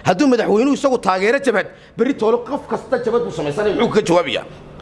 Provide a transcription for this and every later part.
hadduu madaxweynuhu isagu taageero jabhad berri toole qof kasta jabhad buu samaysanaya muxuu kaga jawaabaya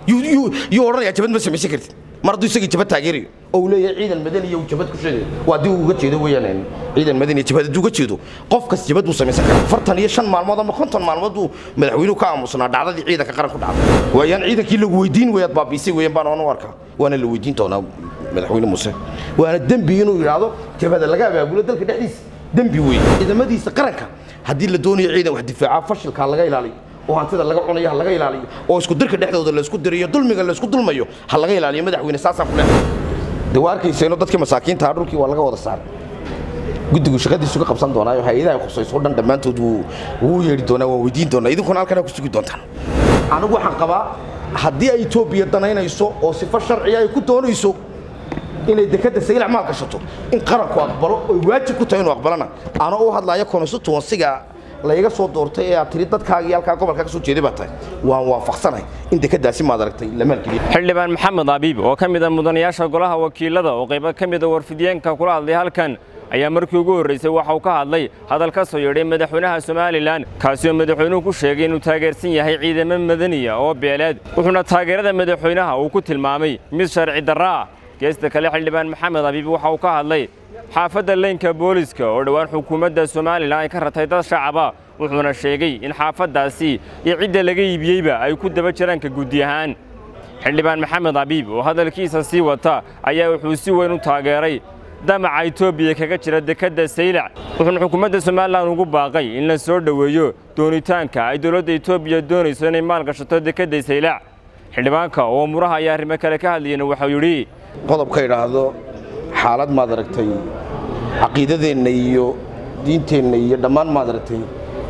yuu odhanayaa jabhad ma samaysan kartid mar hadduu isagii jabhad taageerayo oo uu leeyahay ciidan madani iyo jabhad ku sheegayo waa haddii uu uga jeedo weeyaan ciidan madani jabhad hadduu uga jeedo qof kas jabhad buu samaysan karaa afartan iyo shan maalmood ama konton maalmood buu madaxweynuhu ka aamusnaa dhacdadii ciidanka qaran ku dhacday waayaan ciidankii lagu weydiin weeyaad baabiisay weeyaan baan oonu arkaa waana la weydiin doonaa madaxweyne muuse waana dembi inuu yidhaahdo jabhada laga abaabulo dalka dhexdiisa dembi weeye ciidamadiisa qaranka haddii la doonayo ciidan wax difaaca fashilkaa laga ilaaliyo oo hantida laga cunayo ha laga ilaaliyo oo isku dirka dhexdooda laysku dirayo dulmiga laysku dulmayo ha laga ilaaliyo madaxweyne saasaan ku leehay de waa arkayseeno dadkii masaakiinta dhulkii waa laga wada saaray guddigu shaqadiisu ka qabsan doonaayo hay-adaha khusayso o dhan dhammaantood wuu wuu yeedhi doonaa waan weydiin doonaa idinkuna halkan ku sugi doontaan anigu waxaan qabaa haddii ay etoobiya danaynayso oo sifo sharciya ay ku doonayso inay dekadda saylac maal gashato in qaranku aqbalo oy waajib ku tahay inuu aqbalana anoo u hadlaya constituensiga layga soo doortay ee aad tiri dadkaagii halkaa gobolka ka soo jeeday baa tahay waan waafaqsanahay in dekadaasi maad aragtay la maalgeliyo xildhibaan maxamed abiib oo ka mid a mudanayaasha golaha wakiilada oo qaybo ka mid a warfidiyeenka kula hadlay halkan ayaa markii ugu horraysay waxa uu ka hadlay hadal ka soo yeedhay madaxweynaha somalilan kaasi oo madaxweynuhu ku sheegay inuu taageersan yahay ciidamo madaniya oo beeleed wuxuuna taageerada madaxweynaha uu ku tilmaamay mid sharci darra ah geesta kale xildhibaan maxamed abiib waxa uu ka hadlay xaafadda leynka booliska oo dhowaan xukuumadda somalilan ay ka ratay dad shacaba wuxuuna sheegay in xaafaddaasi iyo cidda laga iibiyeyba ay ku daba jiraan ka guddi ahaan xildhibaan maxamed abiib oo hadalkiisa sii wata ayaa wuxuu si weyn u taageeray damaca etoobiya kaga jira dekedda saylac wuxuuna xukuumadda somalilan ugu baaqay in la soo dhoweeyo doonitaanka ay dowladda etoobiya doonayso inay maal gashato dekedda saylac xildhibaanka oo muraha ayaa arrimo kale ka hadlayana waxau yidhi qodobka idhaahdo xaalad maad aragtay caqiidadeenna iyo diinteenna iyo dhammaan maad aragtay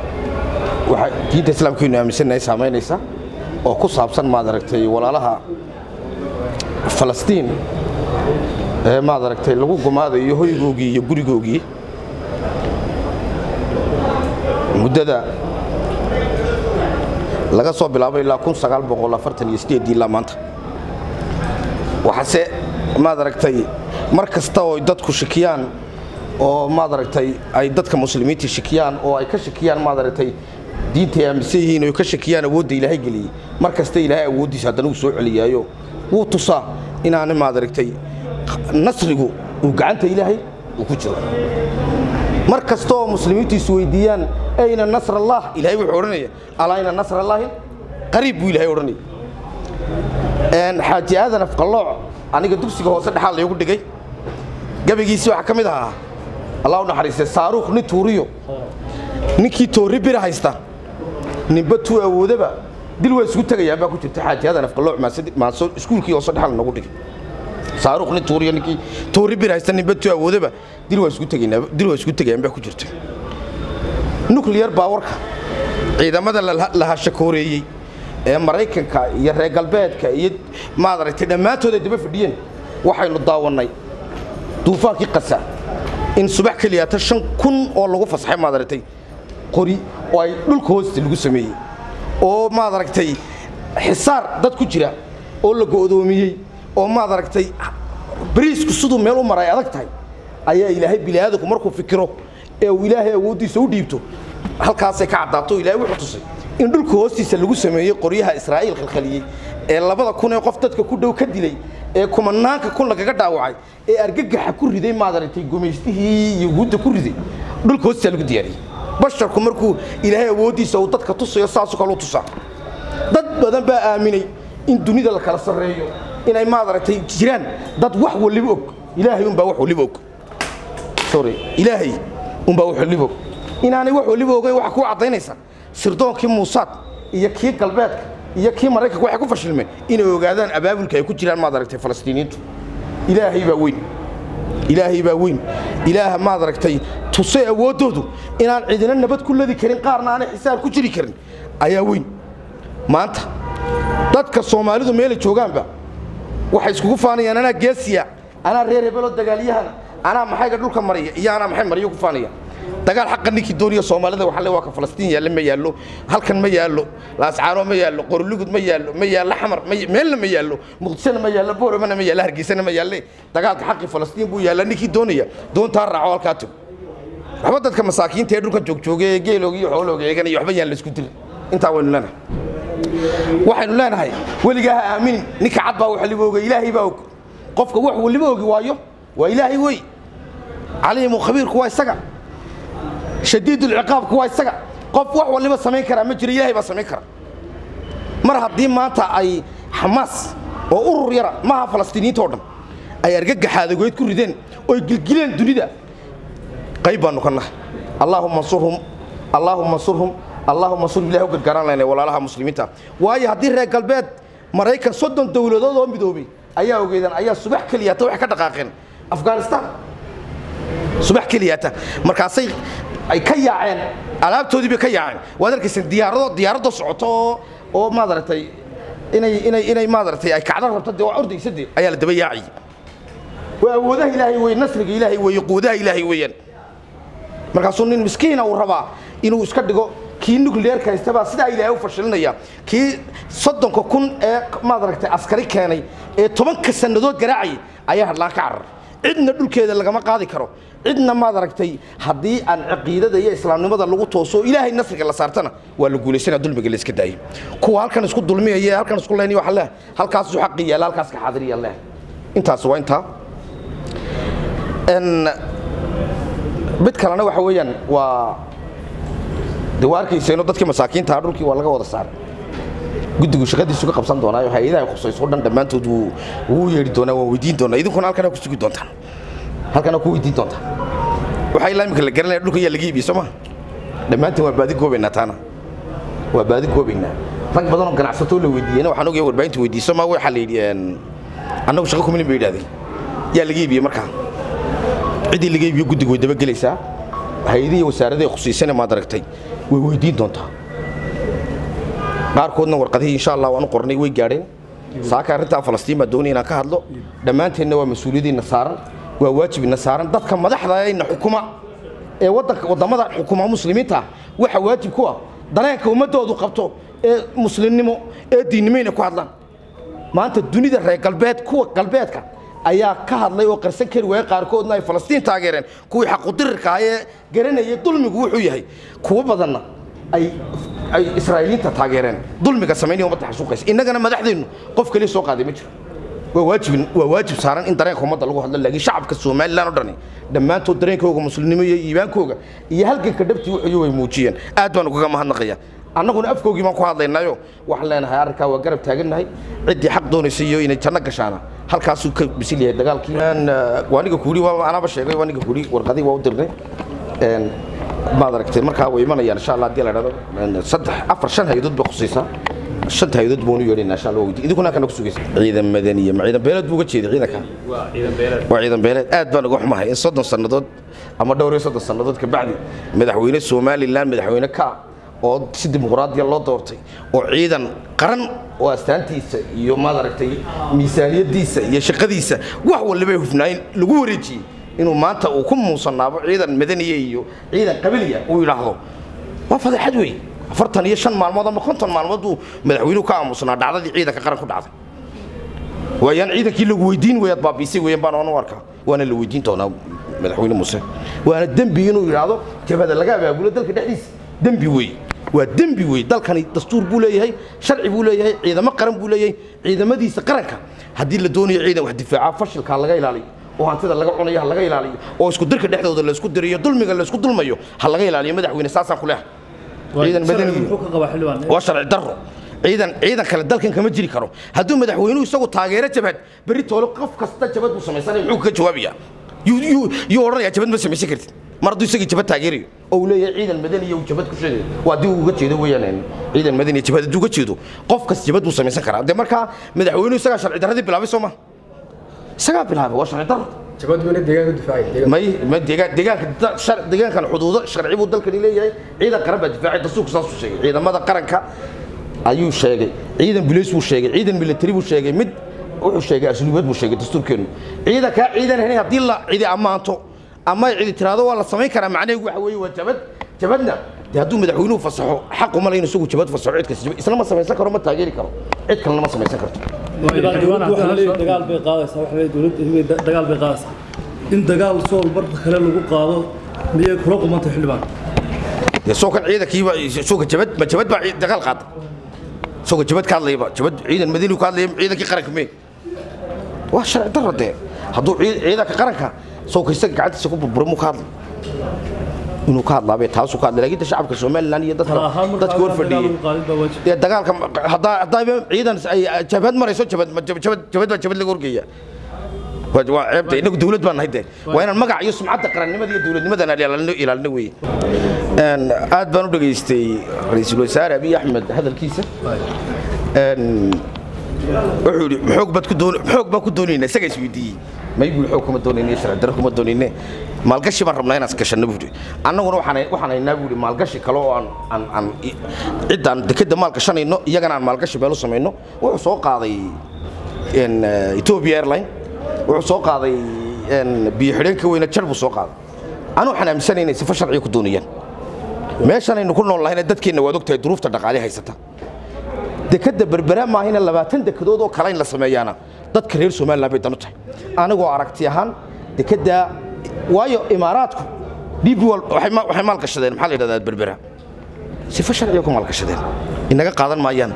waxa diinta islaamkaynu aaminsannahay saamaynaysa oo ku saabsan maad aragtay walaalaha falastiin ee maad aragtay lagu gumaadayo hoygoogii iyo gurigoogii muddada laga soo bilaabo ilaa kun sagaal boqol afartan iyo sideedii ilaa maanta waxaase maad aragtay mar kasta oo dadku shikiyaan oo maad aragtay ay dadka muslimiinta shikiyaan oo ay ka shikiyaan maad aragtay diinta ay aaminsan yihiin oo ka shakiyaan awoodda ilaahay geliyey mar kasta ilaahay awooddiisa haddana uu soo celiyaayo wuu tusaa inaana maad aragtay nasrigu uu gacanta ilaahay uu ku jiro mar kasta oo muslimiintu isweydiiyaan ayna nasr allah ilahay wuxuu odhanaya alaa ayna nasr allaahi qariib buu ilahay odhanaya xaaji aadan afqallooc aniga dugsiga hoose dhexaal laygu dhigay gabaygiisii waxaa ka mid ahaa allah u naxariistay saaruukh nin tuuriyo ninkii toorri bira haysta ninba tuu awoodaba dil waa isugu tegayaan baa ku jirta xaaji aadan afqallooc maaso iskuulkii hoose dhexaal nagu dhigay saaruukh nin tuuriyo ninkii toorri bira haysta ninba tuu awoodaba dil waa isugu tegaynaa dil waa isugu tegayaan baa ku jirta nuclear baawarka ciidamada la hashakooreeyey ee maraykanka iyo reer galbeedka iyo maad aragtay dhammaantood ay daba fadhiyeen waxaynu daawannay duufaankii qasa in subax keliyaata shan kun oo lagu fasaxay maad aragtay qori oo ay dhulka hoosta lagu sameeyey oo maad aragtay xisaar dad ku jira oo la go'doomiyey oo maad aragtay bariisku siduu meel u mara ay adag tahay ayaa ilaahay bini'aadanku markuu fikiro ee uu ilaahay awooddiisa u dhiibto halkaasay ka caddaato ilaahay wuxuu tusay in dhulka hoostiisa lagu sameeyey qoryaha israa'iil khalkhaliyey ee labada kun ee qof dadka ku dhow ka dilay ee kumanaanka kun lagaga dhaawacay ee argagaxa ku riday maad aragtay gumaystihii yuhuudda ku riday dhulka hoostiisa lagu diyaariyey basharku markuu ilaahay awooddiisa uu dadka tusayo saasoo kale u tusaa dad badan baa aaminay in dunida la kala sarreeyo inay maad aragtay jiraan dad wax waliba og ilaahay unbaa wax waliba og sorry ilaahay unbaa wax waliba og inaanay wax waliba ogeyn waxa kuu caddaynaysa sirdoonkii muusaad iyo kii galbeedka iyo kii maraykanka waxay ku fashilmeen inay ogaadaan abaabulka ay ku jiraan maad aragtay falastiiniyiintu ilaahay baa weyn ilaahay baa weyn ilaaha maad aragtay tusay awooddoodu inaan cidina nabad ku ladi karin qaarna aanay xisaab ku jiri karin ayaa weyn maanta dadka soomaalidu meelay joogaanba waxay iskugu faanayaan anaa geesiya anaa reer hebeloo dagaalyahana anaa maxayga dhulka maraya iyo anaa maxay maryo ku faanaya dagaal xaqa ninkii dooniya soomaalida waxa le waa ka falastiin yaalla ma yaallo halkan ma yaallo laascaano ma yaallo qorlugud ma yaallo ma yaallo xamar meelna ma yaallo muqdishona ma yaallo booromana ma yaallo hargeysana ma yaalle dagaalka xaqii falastiin buu yaalla ninkii doonaya doontaa raaco halkaa tago waxba dadka masaakiinta ee dhulka joogjoogay ee geelooga iyo xoolooga eeganaya waxba yaan la isku dirin intaa waynu leenahay waxaynu leenahay weligaa ha aaminin ninka cad baa waliba oga ilaahay baa og qofka wax waliba ogi waayo waa ilaahay wey caliimu khabiirku waa isaga shadiidulciqaabku waa isaga qof wax waliba samayn karaa ma jiro ilaahay baa samayn kara mar haddii maanta ay xamaas oo urur yara maaha falastiiniyiinta oo dhan ay argagaxaadagoyd ku rideen oy gilgileen dunida qayb baanu ka nahay allaahuma ansurhum allaahuma ansurhum allaahuma ansurhum ilahi u gargaaraan laynay walaalaha muslimiinta waayo haddii reer galbeed maraykan soddon dowladood oo midoobay ayaa ogeydaan ayaa subax keliyaata waxay ka dhaqaaqeen afghanistan subax keliyaata markaasay ay ka yaaceen alaabtoodii bay ka yaaceen waad arkayseen diyaarado diyaaradoo socoto oo oo maadaragtay inay inay inay maadaragtay ay kacdo rabto dee waa ordaysa dee ayaa la daba yaaciyey waa awoodaha ilaahay wey nasriga ilaahay weeye quudaha ilaahay weeyaan markaasuu nin miskiina uu rabaa inuu iska dhigo kii nuclearka haystabaa sidaa ilaahay u fashilinaya kii soddonka kun ee maadaragtay askari keenay ee tobanka sannadood garaacayay ayaa hadlaan ka carar cidna dhulkeeda lagama qaadi karo cidna maad aragtay haddii aan caqiidada iyo islaamnimada lagu tooso ilaahay nasriga la saartana waa la guulaysana dulmiga la iska daayay kuwa halkan isku dulmiyaya halkan isku leynaya waxa leh halkaasuu xaqi yaala halkaas ka xaadiriya leh intaas waa intaa n mid kalena waxa weeyaan waa de waa arkayseeno dadkii masaakiinta dhulkii waa laga wada saaray guddigu shaqadiisu ka qabsan doonaayo hay-adaha khusayso dhan dhammaantood wuu wuu yeedhi doonaa waan weydiin doonaa idinkuna halkana ku sugi doontaan halkana ku weydiin doontaan waxaa ilaa imika la garanaya dhulka yaa laga iibiyey soo ma dhammaantiin waa baadi goobaynaa taana waa baadi goobaynaa rag badanoo ganacsatoo la weydiiyeyna waxaan ogaya warbaahinta weydiiso ma waxaa la yidhi annagu shaqo kumilin bay yidhahdeen yaa laga iibiyey markaa ciddii laga iibiyo guddiga way dabagelaysaa hay-adihii wasaaradahi khusiisane maad aragtay way weydiin doontaa qaarkoodna warqadihii insha allah waan u qornay way gaadheen saaka arrintaa falastiin baa doonaya inaan ka hadlo dhammaanteenna waa mas-uuliyadiinna saaran waa waajibina saaran dadka madaxda ayna xukuma ee wadanka wadamada xukuma muslimiinta waxa waajib ku ah dareenka ummadoodu qabto ee muslimnimo ee diinnimo inay ku hadlaan maanta dunida reer galbeed kuwa galbeedka ayaa ka hadlay oo qarsan kari waaya qaarkoodna ay falastiin taageereen kuwii xaqudirirka ah ee garanayay dulmigu wuxuu yahay kuwo badanna ay ay israa'iiliinta taageereen dulmiga samaynaya ummadda xasuuqaysa innagana madaxdeennu qof kaliya soo qaaday ma jiro waa waajib waa waajib saaran in dareenka ummadda lagu hadlo laakiin shacabka somalilan oo dhani dhammaantood dareenkooga muslimnimo iyo iimaankooga iyo halganka dhabtii wuxuu way muujiyeen aad baan ugaga mahadnaqaya annaguna afkoogii baan ku hadlaynaayo waxaan leenahay arrinkaa waa garab taagannahay ciddii xaq doonaysa iyo inay janno gashaana halkaasuu ka bisil yahay dagaalkii waaniga kuuri anaaba sheegay waaniga kuuri warqadii waa u dirnay maad aragtay markaa way imanayaan insha allah haddii la dhahdo saddex afar shan hay-adood bay khusaysaa shanta hay-adood baanu yeedhaynaa insha allah waa weydiin idinkuna halkana ku sugaysa ciidan madaniya ma ciidan beeleed buu uga jeeday ciidanka waa ciidan beeleed aad baan uga xumahay in soddon sannadood ama dhowr iyo soddon sannadood kabacdi madaxweyne somalilan madaxweyne ka oo si dimuqraadiya loo doortay oo ciidan qaran oo astaantiisa iyo maad aragtay miisaaniyadiisa iyo shaqadiisa wax walibay hufnaayin lagu wareejiyey inuu maanta uu ku muusanaabo ciidan madaniya iyo ciidan qabiliya uu yidhaahdo waa fadeexad wey afartan iyo shan maalmood ama konton maalmood buu madaxweynuhu ka aamusnaa dhacdadii ciidanka qaran ku dhacday waayaan ciidankii lagu weydiin weyaad baabiisay weeyaan baan oonu arkaa waana la weydiin doonaa madaxweyne muuse waana dembi inuu yidhaahdo jabhada laga abaabulo dalka dhexdiisa dembi weeye waa dembi wey dalkani dastuur buu leeyahay sharci buu leeyahay ciidamo qaran buu leeyahay ciidamadiisa qaranka haddii la doonayo ciidan wax difaaca fashilka laga ilaaliyo oo hantida laga cunayo ha laga ilaaliyo oo isku dirka dhexdooda laysku dirayo dulmiga laysku dulmayo ha laga ilaaliyo madaxweyne saasaan ku leehay ciidan madani waa sharci darro ciidan ciidan kale dalkan kama jiri karo hadduu madaxweynuhu isagu taageero jabhad berri toole qof kasta jabhad buu samaysanaya muxuu kaga jawaabayaa yuu odhanayaa jabhad ma samaysan kartid mar hadduu isagii jabhad taageerayo oo uu leeyahay ciidan madani iyo jabhad ku sheegayo waa haddii uu uga jeedo weeyaan ciidan madani jabhad hadduu uga jeedo qof kas jabhad buu samaysan karaa dee markaa madaxweynuhu isagaa sharci darradii bilaabay soo ma isagaa bilaabay waa sharci darro jabaduna deegaanka difaacay may ma deegaan deegaanka shar deegaankan xuduudo sharci buu dalkani leeyahay ciidan qaran baa difaacay dastuurku saasuu sheegay ciidamada qaranka ayuu sheegay ciidan bilis buu sheegay ciidan military buu sheegay mid wuxuu sheegay asluubad buu sheegay dastuurkeenu ciidankaa ciidan ahayn haddii la cidi ammaanto ama ay cidi tiraado waa la samayn karaa macnaheedu waxa weeye waa jabad jabadna dee hadduu madaxweynuhu fasaxo xaq uma layn isagu jabad fasaxo cid kasta isna ma samaysan karo ma taageeri karo cid kalena ma samaysan karto dagaal bay qaadaysaa waxa weeye dowladda hibay dagaal bay qaadaysaa in dagaal sool marka kale lagu qaado miyay kula qumantay xildhibaan dee soo kan ciidankiiba soo ka jabad ma jabad baa ciid- dagaal qaada soo ka jabad ka hadlayaba jabad ciidan madiinu ka hadlaya ciidankii qaranka mee waa sharci darro dee hadduu ciid- ciidanka qaranka soo ka isaga gacantiisa ku burburay muu ka hadlay inuu ka hadlaabee taasuu ka hadlay laakiin de shacabka somalilan iyo dadka tala ahaan dadka hor fadhiyey qaadid baa waajib dee dagaalka haddaa haddaaba ciidan ay jabhad marayso jabhad jabhad jabhad baa jabhad laga horgeeya waa waa ceebta inagu dawlad baan nahay dee waa inaan magac iyo sumcadda qarannimada iyo dawladnimadana ilaalino ilaalino weeye Een, aad baan u dhageystay ra-iisul wasaare abiy axmed hadalkiisa Een, wuxuu yidhi xoog baad ku doon xoog baan ku doonaynaa isaga isweydiiyey may buu xoog kuma doonayne sharci darro kuma doonayne maalgashi baan rabnaa inaan gashanno buu yidhi annaguna waxaan waxaan haynaa buu yidhi maalgashi kale oo aan aan aan i- ciddaan dekedda maal gashanayno iyagana aan maalgashi meel u samayno wuxuu soo qaaday een, eh, Ethiopia Airline wuxuu soo qaaday een, biyo xidheenka weyne jar buu soo qaaday anu waxaan aaminsanahay inay sifo sharciya ku doonayaan meeshan aynu ku nool lahayna dadkeenna waad ogtahay duruufta dhaqaale haysata dekadda berbera maahina labaatan dekedood oo kale in la sameeyaana dadka reer somaliland bay dan u tahay anigoo aragti ahaan dekadda waayo imaaraadku db wal waxay ma- waxay maalgashadeen maxaa la yidhahdaa berbera sifo sharciya ku maalgashadeen inaga qaadan maayaan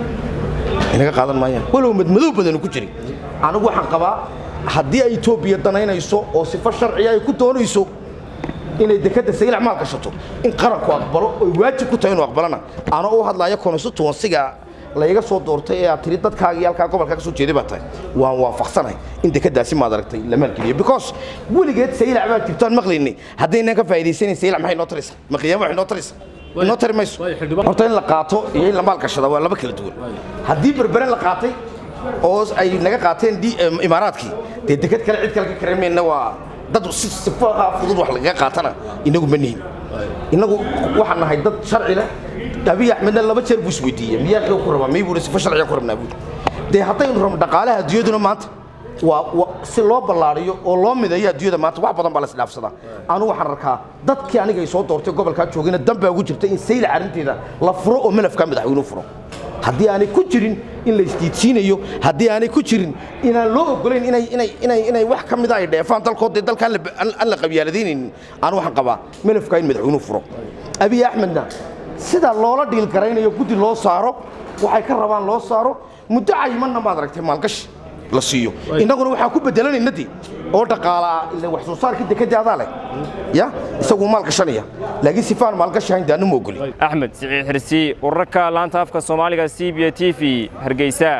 inaga qaadan maayaan walow madmadow badanu ku jirin anigu waxaan qabaa haddii ay etoobiya danaynayso oo sifo sharciya ay ku doonayso inay dekadda saylac maal gashato in qaranku aqbalo oy waajib ku tahay inuu aqbalana ana u hadlaya constituensiga layga soo doortay ee aad tiri dadkaaga iyo halkaa gobolka ka soo jeeday baa tahay waan waafaqsanahay in dekadaasi maad aragtay la maalgeliyo because weligeed saylac baa jirto aan maqlaynay haddaynan ka faa'iidaysanayn saylac maxay noo taraysaa ma qiyaamo waxay noo taraysaa inoo tari mayso waayo xildhibaan- horta in la qaato iyo in la maal gashada waa laba kala duwan haddii berbere la qaatay oo ay naga qaateen di- em, imaaraadkii dee deked kale cid kale ka karemayna waa dad si sifaha fudud wax lagaga qaatana inagu ma nihin inagu waxaan nahay dad sharci leh abiy axmedna laba jeer buu isweydiiyey miyaa xoog ku rabaa may buu sifo sharciga ku rabnaa buu dee haddaynu rabno dhaqaalaha adduunyaduna maanta waa waa- si loo ballaariyo oo loo mideeyo adduunyada maanta wax badan baa la isdhaafsadaa anu waxaan arkaa dadkii aniga ay soo doortay gobolkaa joogayna dan baa ugu jirta in saylac arrinteeda la furo oo malafkaa madaxweynuhu furo haddii aanay ku jirin in la isdiidsiinayo haddii aanay ku jirin inaan loo ogolayn inay inay inay inay wax ka mida ay dheefaan dalkood dee dalka aan la- aan aan la qabyaaladaynayn anu waxaan qabaa malafkaa in madaxweynuhu furo abiy axmedna sida loola dhiil garaynayo guddi loo saaro waxay ka rabaan loo saaro muddo cayimanna maad aragtay maalgashi la siiyo innaguna waxaa ku bedelanayna dee oo dhaqaalaa ila wax soo saarkii dekadii adaa leh ya isagu maal gashanaya laakiin sifaan maalgashi hayn dee anu ma ogoli axmed siciid xirsi wararka laanta afka soomaaliga c b t v hargeysa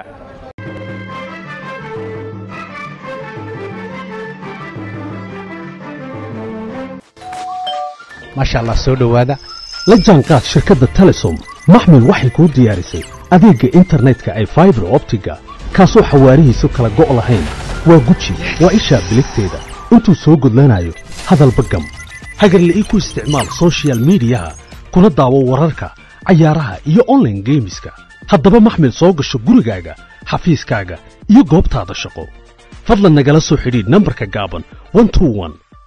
maasha allah soo dhowaada la jaanqaad shirkadda telesom maxmil waxay kuu diyaarisay adeegga internetka ay faibar optiga kaasoo xawaarihiisu kala go' lahayn waa guji waa ishaa biligteeda intuu soo gudlanayo hadalba gam hagarle ii ku isticmaal soshiyal miidiyaha kuna daawo wararka cayaaraha iyo onlaine geemiska haddaba maxmil soo gasho gurigaaga xafiiskaaga iyo goobtaada shaqo fadlan nagala soo xidhiidh nambarka gaaban 121